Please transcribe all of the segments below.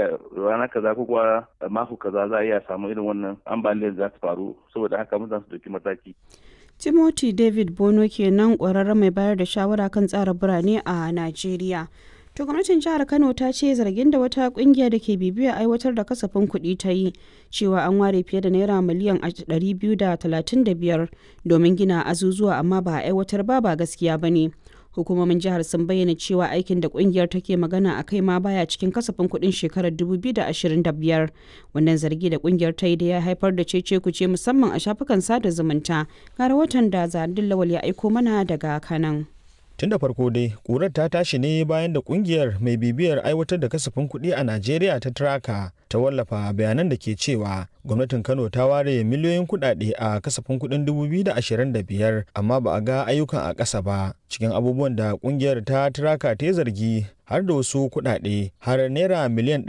iya rana kaza ko kuwa mako kaza za a iya samu irin wannan ambaliyar za ta faru saboda haka mutane su dauki mataki timothy david bono kenan ƙwararren mai bayar da shawara kan tsara birane a najeriya to gwamnatin jihar kano ta ce zargin da wata kungiya da ke bibiyar aiwatar da kasafin kuɗi ta yi cewa an ware fiye da naira miliyan 235 domin gina azuzuwa amma ba a aiwatar ba ba gaskiya ba ne hukumomin jihar sun bayyana cewa aikin da kungiyar take magana a kai ma baya cikin kasafin kuɗin shekarar 2025 wannan zargi da kungiyar ta yi da ya haifar da cece kuce musamman a shafukan sada zumunta ga rahoton da zadin lawal ya aiko mana daga kanan tun da farko dai ƙurar ta tashi ne bayan da kungiyar mai bibiyar aiwatar da kasafin kuɗi a najeriya ta traka ta wallafa bayanan da ke cewa gwamnatin kano ta ware miliyoyin kuɗaɗe a kasafin kuɗin 2025 amma ba a ga ayyukan a ƙasa ba cikin abubuwan da kungiyar ta traka ta yi zargi har da wasu kuɗaɗe har naira miliyan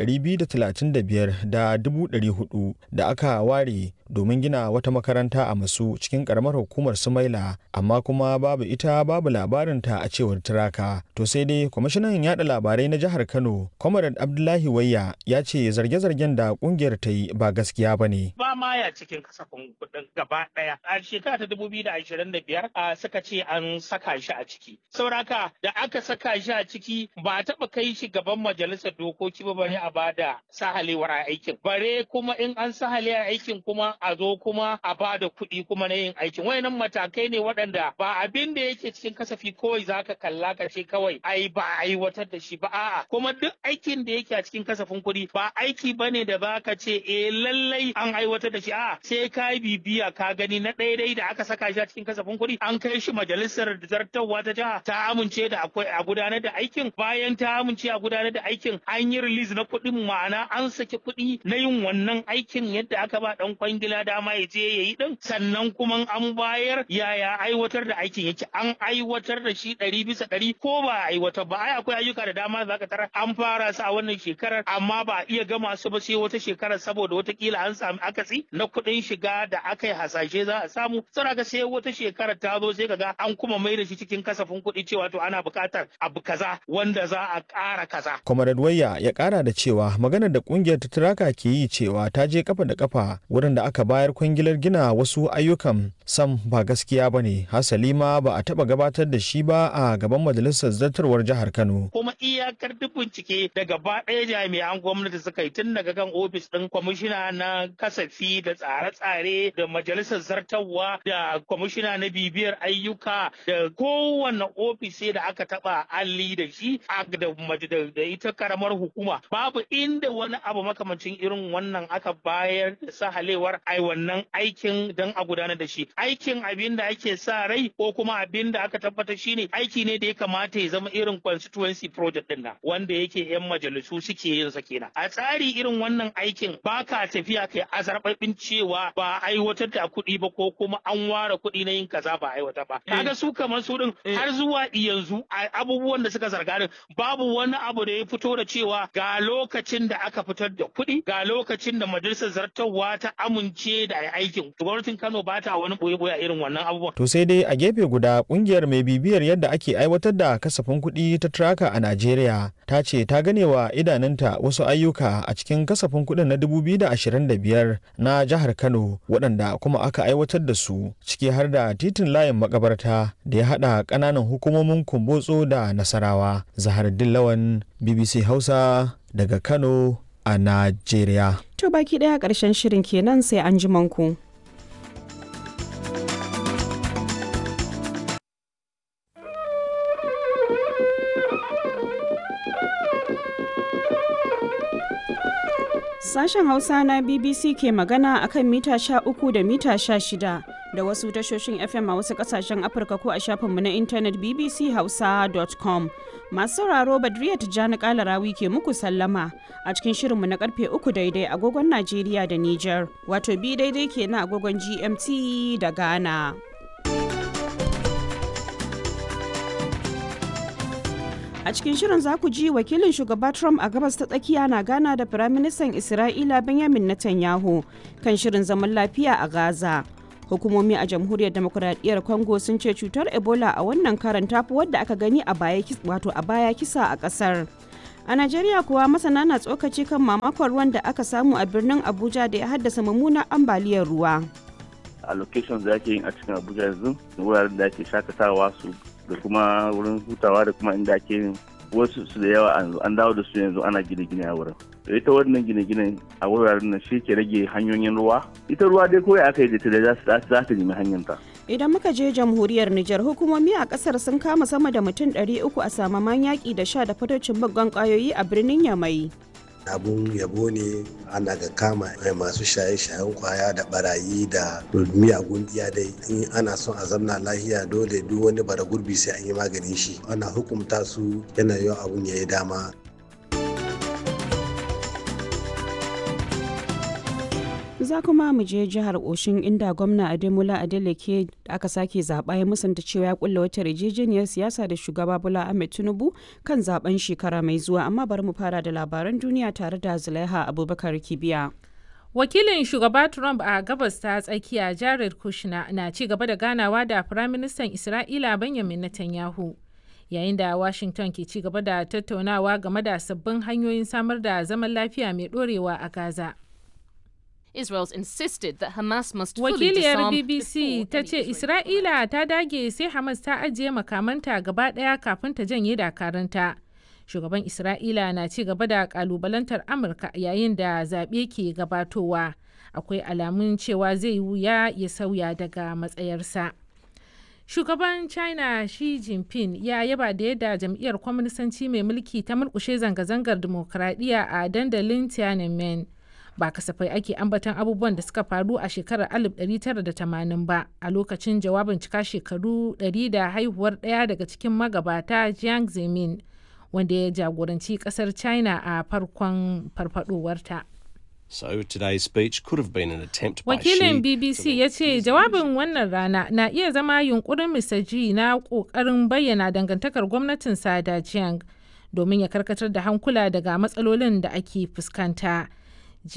235 da 400 da aka ware domin gina wata makaranta a masu cikin karamar hukumar sumaila amma kuma babu ita babu labarinta a cewar turaka to sai dai kwamishinan yada labarai na jihar kano comrade abdullahi wayya ya ce zarge-zargen da kungiyar ta yi ba gaskiya ba ne ba ma ya cikin kasafin kuɗin gaba ɗaya a shekara ta dubu biyu da ashirin da biyar suka ce an saka shi a ciki sauraka da aka saka shi a ciki ba a taɓa kai shi gaban majalisar dokoki ba bare a bada sahalewar aikin bare kuma in an sahale aikin kuma a zo kuma a ba da kuɗi kuma na yin aikin wayannan matakai ne waɗanda ba abin da yake cikin kasafi kawai zaka kalla ka ce kawai ai ba a aiwatar da shi ba a'a kuma duk aikin da yake a cikin kasafin kuɗi ba aiki bane da zaka ce eh lallai an aiwatar da shi a'a sai ka bibiya ka gani na daidai da aka saka shi a cikin kasafin kuɗi an kai shi majalisar zartarwa ta jiha ta amince da akwai a gudanar da aikin bayan ta amince a gudanar da aikin an yi release na kuɗin ma'ana an saki kuɗi na yin wannan aikin yadda aka ba dan kwangila dama ya je ya yi din sannan kuma an bayar yaya aiwatar da aikin yake an aiwatar da shi ɗari bisa ɗari ko ba a aiwatar ba ai akwai ayyuka da dama za ka tara an fara su a wannan shekarar amma ba a iya gama su ba sai wata shekarar saboda watakila an sami akasi na kuɗin shiga da aka yi hasashe za a samu sai sai wata shekarar ta zo sai kaga an kuma mai da shi cikin kasafin kuɗi cewa to ana buƙatar abu kaza wanda za a ƙara kaza. Comrade Wayya ya ƙara da cewa maganar da ƙungiyar ta Turaka ke yi cewa ta je kafa da kafa wurin da aka bayar kwangilar gina wasu ayyukan sam ba gaskiya ba ne hasali ma ba a taɓa gabatar da shi ba a gaban majalisar zartarwar jihar Kano. Kuma iyakar duk bincike da gaba ɗaya jami'an gwamnati suka yi tun daga kan ofis ɗin kwamishina na kasafi da tsare-tsare da majalisar zartarwa da kwamishina na bibiyar ayyuka da kowane ofis da aka taɓa alli da shi da ita karamar hukuma babu inda wani abu makamancin irin wannan aka bayar da sahalewar ai wannan aikin don a gudanar da shi aikin abin da ake sa rai ko kuma abin da aka tabbatar shine aiki ne da ya kamata ya zama irin constituency project din nan wanda yake yan majalisu suke yin sa kenan a tsari irin wannan aikin baka tafiya kai azarbabin cewa ba aiwatar da kuɗi ba ko kuma an ware kuɗi na yin kaza ba aiwatar ba kaga su kamar su din har zuwa yanzu abubuwan da suka zarga din babu wani abu da ya fito da cewa ga lokacin da aka fitar da kuɗi ga lokacin da majalisar zartarwa ta amince da aikin gwamnatin Kano ba ta wani boye-boye irin wannan abubuwan. To sai dai a gefe guda kungiyar mai bibiyar yadda ake aiwatar da kasafin kuɗi ta Traka a Najeriya ta ce ta gane wa idanunta wasu ayyuka a cikin kasafin kuɗin na 2025 na jihar Kano waɗanda kuma aka aiwatar da su ciki har da titin layin makabarta da ya haɗa ƙananan hukumomin Kumbotso da Nasarawa. Zaharuddin Lawan BBC Hausa daga Kano a Najeriya. To baki ɗaya ƙarshen shirin kenan sai an ji manku. Sashen Hausa na BBC ke magana akan mita sha uku da mita sha shida da wasu tashoshin FM a wasu kasashen Afirka ko a shafinmu na intanet bbchausa.com. Masu sauraro Badriya Tijjani Kalarawi ke muku sallama a cikin shirinmu na karfe uku daidai agogon Najeriya da Nijar, wato bi daidai ke na agogon GMT da Ghana. A cikin shirin za ku ji wakilin shugaba Trump a gabas ta tsakiya na gana da Firaministan Isra'ila Benjamin Netanyahu kan shirin zaman lafiya a Gaza. Hukumomi a Jamhuriyar Demokuraɗiyyar Congo sun ce cutar Ebola a wannan karan tafi wadda aka gani a baya wato a baya kisa a ƙasar. A Najeriya kuwa masana na tsokaci kan mamakon ruwan da aka samu a birnin Abuja da ya haddasa mummunan ambaliyar ruwa. a locations da ake yin a cikin abuja yanzu wuraren da ake shakatawa su da kuma wurin hutawa da kuma inda ake yin wasu su da yawa an dawo da su yanzu ana gine-gine a wurin da ita wannan gine-gine a wuraren nan shi ke rage hanyoyin ruwa ita ruwa dai kawai aka yi da ta da za ta nemi hanyar ta Idan muka je jamhuriyar Nijar hukumomi a kasar sun kama sama da mutum 300 a samaman yaƙi da sha da fatocin muggan ƙwayoyi a birnin Yamai. abun yabo ne ana ga kama masu shaye-shayen kwaya da barayi da miyagun iya dai in ana son a zamna lahiya dole duk wani bara gurbi sai an yi maganin shi ana hukumta su yana yawan abun ya yi dama za kuma mu je jihar oshin inda gwamna ademola adeleke da aka sake zaɓa ya musanta cewa ya kulla wata yarjejeniyar siyasa da shugaba bola ahmed tinubu kan zaben shekara mai zuwa amma bari mu fara da labaran duniya tare da zulaiha abubakar kibiya wakilin shugaba trump a gabas ta tsakiya jared kushner na ci gaba da ganawa da firaministan isra'ila benjamin netanyahu yayin da washington ke ci gaba da tattaunawa game da sabbin hanyoyin samar da zaman lafiya mai dorewa a gaza Israel's insisted that Hamas must fully Wakiliyar disarm BBC before ta any ce Israeli Isra'ila ta dage sai Hamas ta ajiye makamanta gaba ɗaya kafin ta janye dakaranta. Shugaban Isra'ila na ci gaba da kalubalantar Amurka yayin da zaɓe ke gabatowa. Akwai alamun cewa zai wuya ya sauya daga matsayarsa. Shugaban China Xi Jinping ya yaba da yadda jam'iyyar kwaminisanci mai mulki ta murkushe zanga-zangar dimokuraɗiyya a dandalin Tiananmen. ba kasafai ake ambaton abubuwan da suka faru a shekarar 1980 ba a lokacin jawabin cika shekaru 100 da haihuwar ɗaya daga cikin magabata Jiang Zemin wanda ya jagoranci ƙasar China a farkon farfadowarta. So today's speech could have been an attempt by Wakilin Xi BBC to ya ce jawabin wannan rana na iya zama yunkurin Mr. Xi na ƙoƙarin bayyana dangantakar gwamnatin da Jiang domin ya karkatar da hankula daga matsalolin da ake fuskanta.